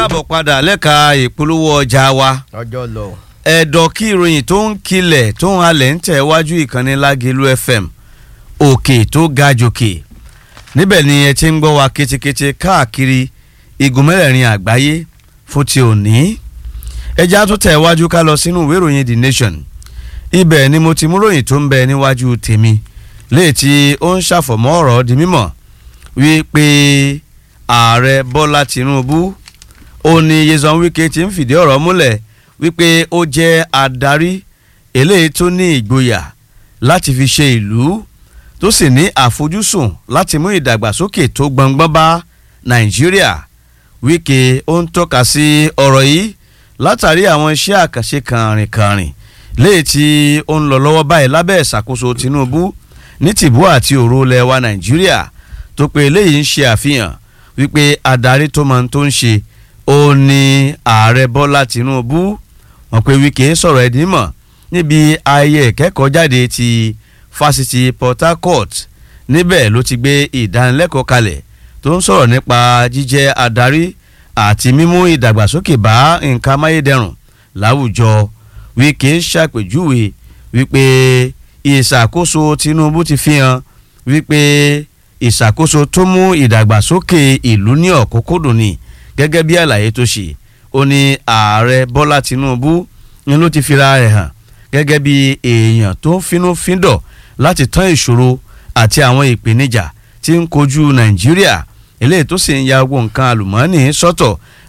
káàbọ̀ padà lẹ́ka ìpolówó ọjà wa ọjọ́ lọ. ẹ̀dọ̀ kí ìròyìn tó ń kilẹ̀ tó ń halẹ̀ ń tẹ̀ wájú ìkànnì Lágelú FM òkè tó ga jòkè níbẹ̀ ni ẹ ti ń gbọ́ wa ketekete káàkiri igun mẹ́rẹ̀ẹ̀rin àgbáyé fún ti òní ẹja tó tẹ̀ wájú ká lọ sínú ìwé ìròyìn The Nation ibẹ̀ ni mo ti mú ròyìn tó ń bẹ níwájú tèmi léè tí ó ń ṣàfọ̀mọ́ ọ̀rọ̀ di mímọ̀ wípé ààrẹ Bọ́lá Tinubu ó ní Nyesom Wike ti ń fìdí ọ̀rọ̀ múlẹ̀ wípé ó jẹ́ adarí eléyìí tó ní ìgboyà láti fi ṣe ìlú tó sì ní àfojúsùn láti mú ìdàgbàsókè tó gbọngbọ́n bá Nàìjíríà Wike ó ń tọ́ka sí ọ̀rọ̀ yìí látàrí àwọn iṣẹ́ àkànṣe kàrìnkàrìn léyìí tí ó ń lọ lọ́wọ́ báyìí lábẹ́ ìṣàkóso Tinubu ní tìbú àti òru lẹwa Nàìjíríà tó pé eléyìí ń ṣe àfihàn wípé adarí tó máa ń tó ń ṣe ó ní ààrẹ Bọ́lá Tinubu wọ́n pé Wike sọ̀rọ̀ ẹ̀dín mọ̀ níbi ayẹyẹ ìkẹ́kọ̀ọ́ jáde ti fásitì Port Harcourt níbẹ̀ ló ti gbé ìdánilẹ́kọ̀ọ́ kalẹ̀ tó ń sọ̀rọ̀ nípa jíjẹ́ adarí àti mímú ìdàgbàsókè bá nǹkan amáyédẹrùn láwùjọ Wike ṣàpèjúwe wípé ìṣàkóso Tinubu ti fi hàn wípé ìṣàkóso tó mú ìdàgbàsókè ìlú ní ọ̀kúnkúndùn ni gẹ́gẹ́ bí àlàyé tó ṣe ó ní ààrẹ Bọ́lá Tinubu ni ló ti fira rẹ̀ hàn gẹ́gẹ́ bí èèyàn tó ń finúfíndọ̀ láti tán ìṣòro àti àwọn ìpèníjà tí ń kojú Nàìjíríà eléyìí tó sì ń ya gbogbo nǹkan àlùmọ́ọ́nì sọ́tọ̀